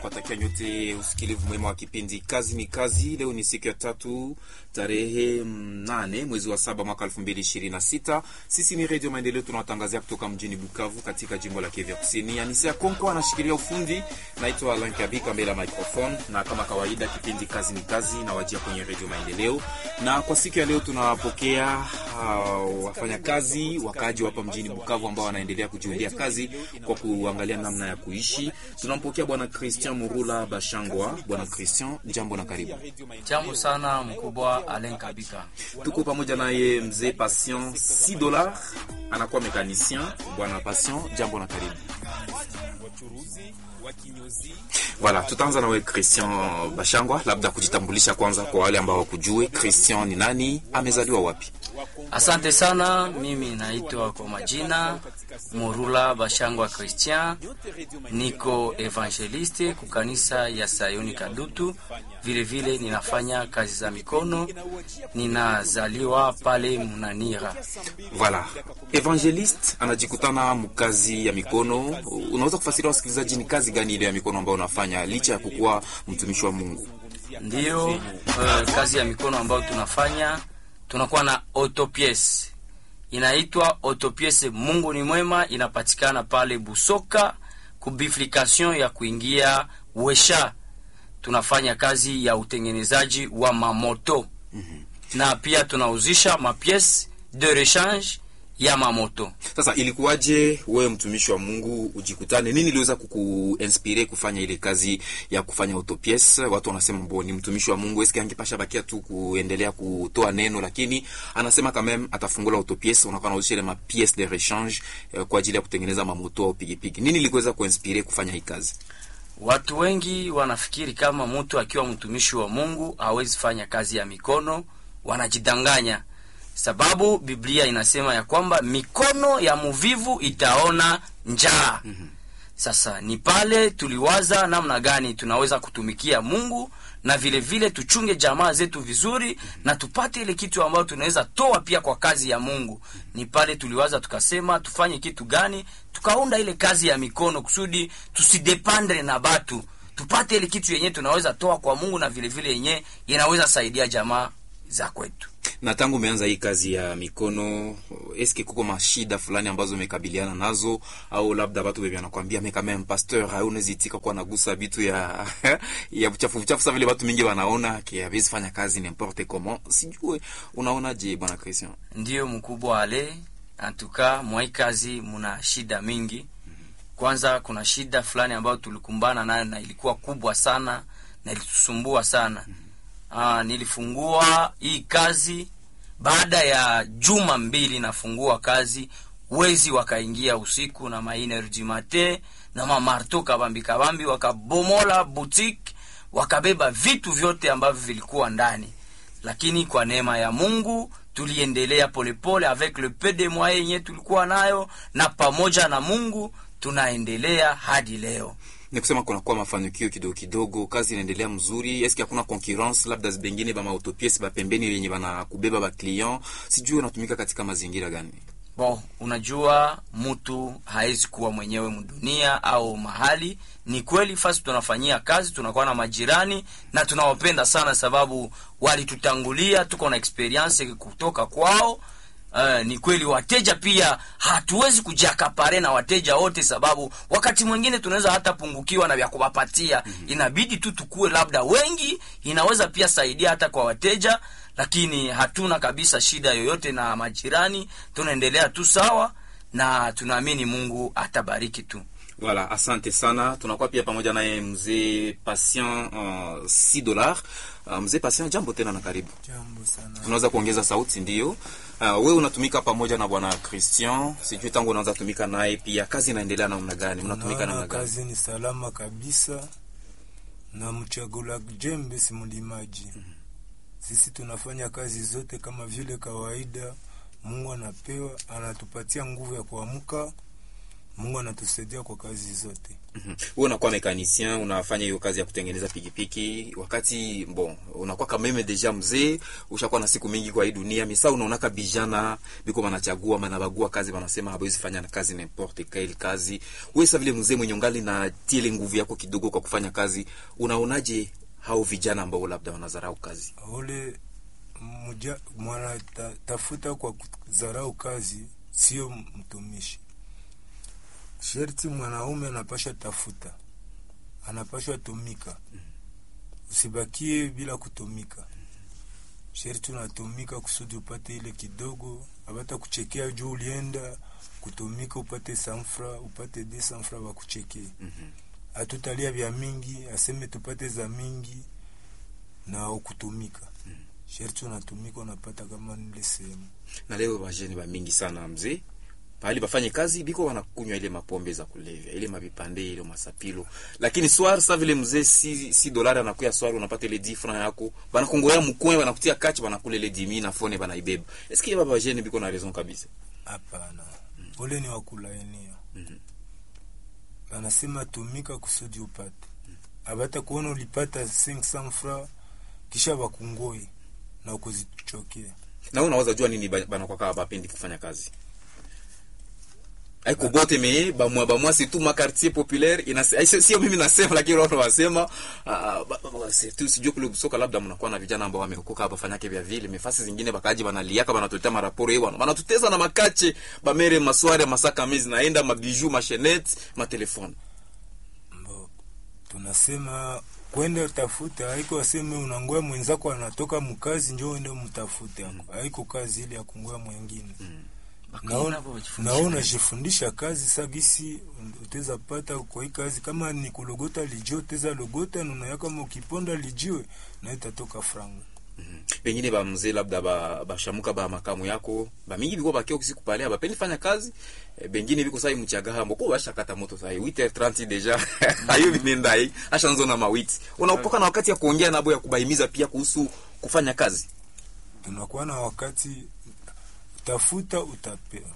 Watakia nyote usikilivu mwema wa kipindi kazi ni kazi. Leo ni siku ya tatu tarehe nane mwezi wa saba mwaka elfu mbili ishirini na sita. Sisi ni Redio Maendeleo, tunawatangazia kutoka mjini Bukavu katika jimbo la Kivu Kusini. Anisia Konko anashikilia ufundi, naitwa Alan Kabika mbele ya microphone, na kama kawaida kipindi kazi ni kazi nawajia kwenye Redio Maendeleo, na kwa siku ya leo tunawapokea uh, wafanyakazi wakaaji hapa mjini Bukavu ambao wanaendelea kujiundia kazi kwa kuangalia namna ya kuishi. Tunampokea bwana Christian Murula Bashangwa. Bwana Christian, jambo na karibu. Jambo sana mkubwa Alen Kabika. Tuko pamoja naye mzee Patient 6 dola, anakuwa mekanicien. Bwana Patient, jambo na karibu. Voilà, tutaanza nawe Christian Bashangwa, labda kujitambulisha kwanza kwa wale ambao wakujue. Christian ni nani? Amezaliwa wapi? Asante sana, mimi naitwa kwa majina Murula Bashangwa Christian, niko evangeliste kukanisa ya Sayuni Kadutu. Vile vile ninafanya kazi za mikono, ninazaliwa pale Munanira. Voilà, evangeliste anajikutana mkazi ya mikono. Unaweza kufasiria wasikilizaji ni kazi gani ile ya mikono ambayo unafanya licha ya kukuwa mtumishi wa Mungu? Ndiyo, uh, kazi ya mikono ambayo tunafanya tunakuwa na autopiece inaitwa autopiece Mungu ni mwema, inapatikana pale Busoka kubiflication ya kuingia Wesha. Tunafanya kazi ya utengenezaji wa mamoto mm -hmm. na pia tunauzisha mapiece de rechange ya mamoto. Sasa ilikuwaje wewe mtumishi wa Mungu ujikutane, nini iliweza kukuinspire kufanya ile kazi ya kufanya autopiece? Watu wanasema mbo ni mtumishi wa Mungu, eske angepasha bakia tu kuendelea kutoa neno, lakini anasema kama atafungula autopiece, unakuwa nauzisha ile mapiece de rechange eh, kwa ajili ya kutengeneza mamoto au pikipiki. Nini iliweza kuinspire kufanya hii kazi? Watu wengi wanafikiri kama mtu akiwa mtumishi wa Mungu hawezi fanya kazi ya mikono, wanajidanganya sababu Biblia inasema ya kwamba mikono ya muvivu itaona njaa. mm -hmm. Sasa ni pale tuliwaza namna gani tunaweza kutumikia Mungu na vile vile tuchunge jamaa zetu vizuri, mm -hmm. na tupate ile kitu ambayo tunaweza toa pia kwa kazi ya Mungu. mm -hmm. Ni pale tuliwaza tukasema tufanye kitu gani, tukaunda ile kazi ya mikono kusudi tusidependre na batu, tupate ile kitu yenye tunaweza toa kwa Mungu na vile vile yenye inaweza saidia jamaa za kwetu na tangu umeanza hii kazi ya mikono, eske kuko mashida fulani ambazo umekabiliana nazo, au labda watu wewe wanakuambia meka meme pasteur haunaweza itika kwa nagusa vitu ya ya uchafu uchafu, sasa vile watu mingi wanaona ki hawezi fanya kazi n'importe comment. Sijue unaonaje bwana Christian? Ndiyo mkubwa ale antuka mwai kazi muna shida mingi. Kwanza kuna shida fulani ambayo tulikumbana nayo na ilikuwa kubwa sana na ilitusumbua sana. Aa, nilifungua hii kazi baada ya juma mbili nafungua kazi, wezi wakaingia usiku na maenerji mate na mamarto kabambi kabambi, wakabomola boutique, wakabeba vitu vyote ambavyo vilikuwa ndani, lakini kwa neema ya Mungu tuliendelea polepole avec le peu de moyens yenye tulikuwa nayo, na pamoja na Mungu tunaendelea hadi leo ni kusema kunakuwa mafanikio kidogo kidogo, kazi inaendelea mzuri. Eske hakuna concurrence labda bengine ba autopiece ba pembeni yenye bana kubeba ba client, sijui unatumika katika mazingira gani? Bon, unajua mtu hawezi kuwa mwenyewe mdunia au mahali. Ni kweli fasi tunafanyia kazi, tunakuwa na majirani na tunawapenda sana, sababu walitutangulia, tuko na experience kutoka kwao. Uh, ni kweli wateja pia hatuwezi kujiakapare na wateja wote, sababu wakati mwingine tunaweza hata pungukiwa na vya kuwapatia. mm -hmm. Inabidi tu tukue labda wengi, inaweza pia saidia hata kwa wateja, lakini hatuna kabisa shida yoyote na majirani, tunaendelea tu sawa na tunaamini Mungu atabariki tu. Voilà, asante sana. Tunakuwa pia pamoja naye mzee Patient uh, 6 dollars. Uh, mzee Patient, jambo tena na karibu. Jambo sana. Unaweza kuongeza sauti ndio? Uh, wewe unatumika pamoja na bwana Christian, sijui tangu unaanza tumika naye pia, kazi inaendelea namna gani? Mnatumika namna gani? Kazi ni salama kabisa na mchagula jembe si mlimaji. mm -hmm. Sisi tunafanya kazi zote kama vile kawaida. Mungu anapewa anatupatia nguvu ya kuamka Mungu anatusaidia kwa kazi zote. Mhm. Wewe unakuwa mekanisien, unafanya hiyo kazi ya kutengeneza pikipiki, wakati bon, unakuwa kama meme deja mzee, ushakuwa na siku mingi kwa hii dunia, misa unaonaka bijana biko banachagua banabagua kazi, banasema hawezi fanya kazi n'importe quelle kazi. Wewe sasa vile mzee mwenye ungali na tile nguvu yako kidogo kwa kufanya kazi, unaonaje hao vijana ambao labda wanazarau kazi? ule mja mwana ta, tafuta kwa kudharau kazi sio mtumishi. Sherti mwanaume anapasha tafuta, anapashwa tumika, usibakie bila kutumika. Sherti unatumika kusudi upate ile kidogo, abata kuchekea juu ulienda kutumika upate sanfra upate de sanfra wakuchekee. Hatutalia vya mingi, aseme tupate za mingi na ukutumika sherti unatumika unapata kama nile sehemu Na leo bajeni ba mingi sana mzee pahali bafanye kazi biko wanakunywa ile mapombe za kulevya ile mabipande ile masapilo, lakini swar sa vile mzee si, si dolari anakuya swar, unapata ile 10 francs yako banakongoya mkwe banakutia kachi banakula ile 10000 na fone banaibeba. Eske baba bajeni biko na raison kabisa? hapana. Ule ni wakulainia, anasema tumika kusudi upate, abata kuona ulipata 500 francs kisha bakungoi na ukuzichokea Na wewe unaweza jua nini ba- banakuwa kama bapendi kufanya kazi aiko bote me bamwa bamwa si tu ma quartier populaire ina sio sio mimi nasema, lakini watu wasema ah, ba- ba- ba- si tu sijui kule soka, labda mnakuwa na vijana ambao wameokoka hapa fanyake vya vile mefasi zingine bakaji banaliaka banatuletea maraporo yao banatuteza na makache bamere masware masaka mezi naenda mabiju mashenete matelefone mbo tunasema kwenda tafuta, haiko aseme unangoya mwenzako anatoka mkazi njo uende mtafute ako, haiko kazi ile ya kungoya mwengine naona naona unajifundisha kazi sagisi uteza pata kwa hii kazi, kama ni kulogota lijio uteza logota nunaya, kama ukiponda lijiwe na itatoka franga. pengine ba mzee labda ba bashamuka ba makamu yako ba mingi biko bakio kusiku pale bapendi fanya kazi e, bengine biko sai mchaga hambo ko basha kata moto sai 8h30 deja ayo binenda hii ashanzo na mawiti unaopoka na wakati ya kuongea nabo ya kubaimiza pia kuhusu kufanya kazi Tunakuwa na wakati tafuta utapewa,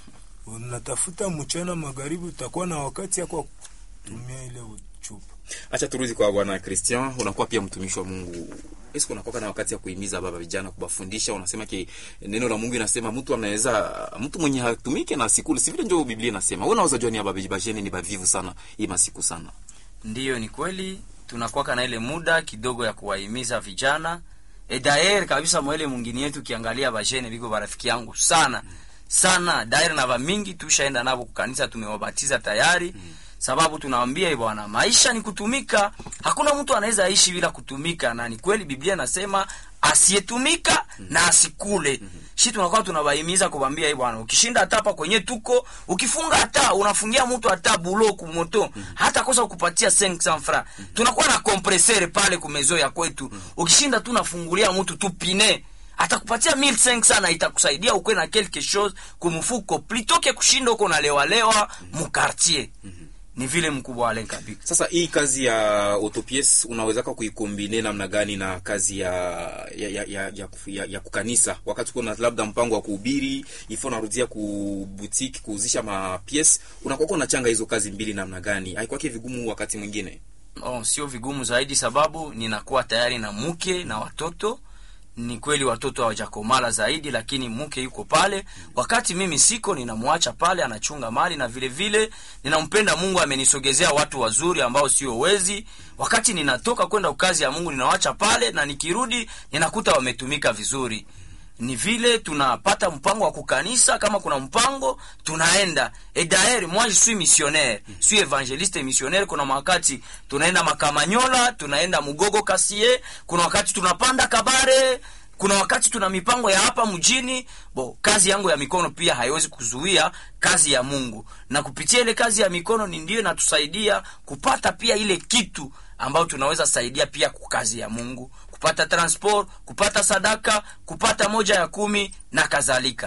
unatafuta mchana magharibi, utakuwa na wakati ya kwa kutumia ile chupa. acha turudi kwa bwana Christian unakuwa pia mtumishi wa Mungu Esko unakuwa na wakati ya kuhimiza baba vijana kubafundisha unasema ki neno la Mungu inasema mtu anaweza mtu mwenye hatumike na sikuli si vile ndio Biblia inasema wewe unaweza jua ni baba bajeni ni bavivu sana hii masiku sana Ndiyo, ni kweli tunakwaka na ile muda kidogo ya kuwahimiza vijana e daer kabisa mwele mwingine yetu ukiangalia bajene biko barafiki yangu sana sana daer na bamingi tushaenda nabo kukanisa tumewabatiza tayari sababu tunawambia "Eh bwana maisha ni kutumika hakuna mtu anaweza ishi bila kutumika na ni kweli biblia inasema asiyetumika na asikule shi tunakuwa tunabahimiza kubambia "Eh bwana ukishinda hata hapa kwenye tuko ukifunga hata unafungia mtu hata bulo kumoto hata kosa kupatia 500 francs tunakuwa na kompresere pale kumezo ya kwetu ukishinda tu nafungulia mtu tu pine atakupatia 1500 na itakusaidia ukwe na quelque chose kumfuko plitoke kushinda uko nalewalewa mukartier ni vile mkubwa Alain Kabika Sasa hii kazi ya autopies unawezaka kuikombine namna gani na kazi ya ya ya, ya, ya, ya, ya kukanisa? Wakati kuna labda mpango wa kuhubiri, ifo narudia ku boutique kuuzisha ma pièces, unakuwa unachanga hizo kazi mbili namna gani? Haikwake vigumu wakati mwingine? oh, sio vigumu zaidi sababu ninakuwa tayari na mke na watoto ni kweli watoto hawajakomala zaidi lakini mke yuko pale wakati mimi siko ninamwacha pale anachunga mali na vile vile ninampenda mungu amenisogezea watu wazuri ambao sio wezi wakati ninatoka kwenda kazi ya mungu ninawacha pale na nikirudi ninakuta wametumika vizuri ni vile tunapata mpango wa kukanisa kama kuna mpango tunaenda et d'ailleurs moi je suis missionnaire suis évangéliste et missionnaire kuna wakati tunaenda makamanyola tunaenda mugogo kasie kuna wakati tunapanda kabare kuna wakati tuna mipango ya hapa mjini bo kazi yangu ya mikono pia haiwezi kuzuia kazi ya mungu na kupitia ile kazi ya mikono ni ndio inatusaidia kupata pia ile kitu ambayo tunaweza saidia pia kwa kazi ya mungu kupata transport kupata sadaka kupata moja ya kumi na kadhalika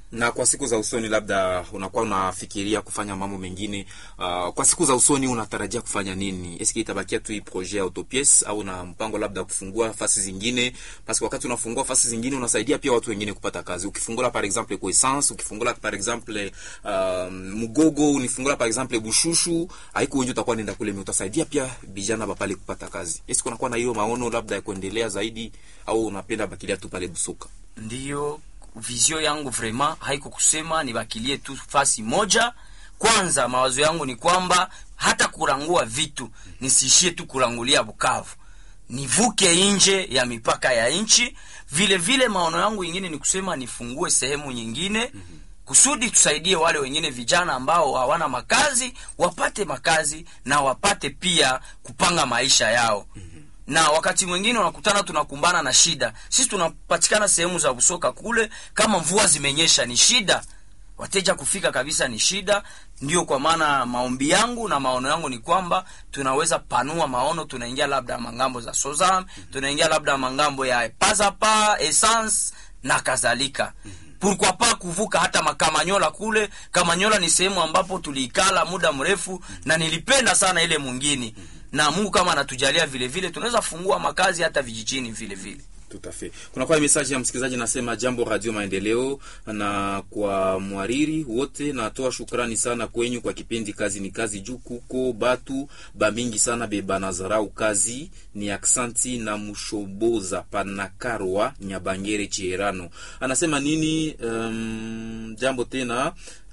na kwa siku za usoni labda unakuwa unafikiria kufanya mambo mengine uh, kwa siku za usoni unatarajia kufanya nini eski itabakia tu hii projet ya autopies au na mpango labda kufungua fasi zingine parce wakati unafungua fasi zingine unasaidia pia watu wengine kupata kazi ukifungula par exemple kwa essence ukifungula par exemple uh, mgogo unifungula par exemple bushushu haiko wengi utakuwa nenda kule utasaidia pia vijana bapale kupata kazi eski unakuwa na hiyo maono labda ya kuendelea zaidi au unapenda bakilia tu pale busoka ndiyo vizio yangu vraiment haiko kusema nibakilie tu fasi moja kwanza mawazo yangu ni kwamba hata kurangua vitu nisiishie tu kurangulia bukavu nivuke nje ya mipaka ya nchi vile vile maono yangu ingine ni kusema nifungue sehemu nyingine kusudi tusaidie wale wengine vijana ambao hawana makazi wapate makazi na wapate pia kupanga maisha yao na wakati mwingine unakutana tunakumbana na shida sisi tunapatikana sehemu za usoka kule kama mvua zimenyesha ni shida wateja kufika kabisa ni shida ndio kwa maana maombi yangu na maono yangu ni kwamba tunaweza panua maono tunaingia labda mangambo za sozam tunaingia labda mangambo ya pazapa essence na kadhalika pourquoi pas kuvuka hata makamanyola kule kamanyola ni sehemu ambapo tuliikala muda mrefu na nilipenda sana ile mwingine na mungu kama anatujalia vile vile tunaweza fungua makazi hata vijijini vile vile Tout à fait. Kunakuwa message ya msikilizaji nasema jambo Radio Maendeleo, na kwa mwariri wote natoa shukrani sana kwenyu kwa kipindi kazi ni kazi juu kuko batu bamingi sana bebanazarau kazi ni aksanti na mushoboza panakarwa nyabangere chierano anasema nini? Um, jambo tena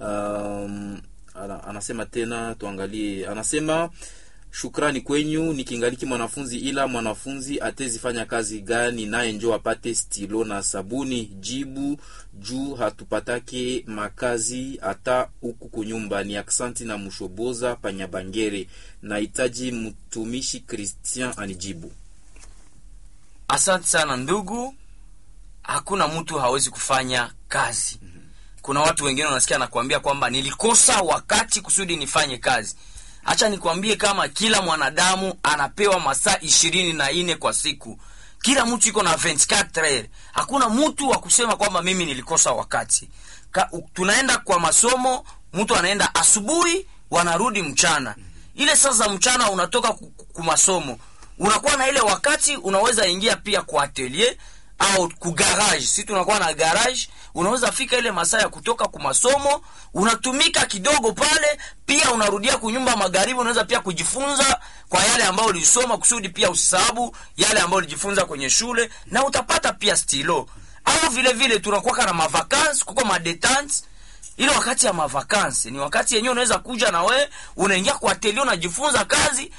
um, ana- anasema tena tuangalie, anasema shukrani kwenyu nikingaliki mwanafunzi ila mwanafunzi atezifanya kazi gani naye njo apate stilo na sabuni jibu juu hatupatake makazi hata huku kunyumba ni aksanti na mushoboza panyabangere nahitaji mtumishi christian anijibu asante sana ndugu hakuna mtu hawezi kufanya kazi kuna watu wengine wanasikia nakwambia kwamba nilikosa wakati kusudi nifanye kazi hacha nikwambie kama kila mwanadamu anapewa masaa ishirini na nne kwa siku kila mtu iko na 24 heures. hakuna mtu wa kusema kwamba mimi nilikosa wakati Ka, u, tunaenda kwa masomo mtu anaenda asubuhi wanarudi mchana ile saa za mchana unatoka ku- ku- ku masomo unakuwa na ile wakati unaweza ingia pia kwa atelier au ku garage si tunakuwa na garage unaweza fika ile masaa ya kutoka ku masomo unatumika kidogo pale pia unarudia kunyumba magharibi unaweza pia kujifunza kwa yale ambayo ulisoma kusudi pia usisahabu yale ambayo ulijifunza kwenye shule na utapata pia stilo au vile vile tunakuwaka na mavakansi kuko madetante ile wakati ya mavakansi ni wakati yenyewe unaweza kuja na we unaingia kwa atelier unajifunza kazi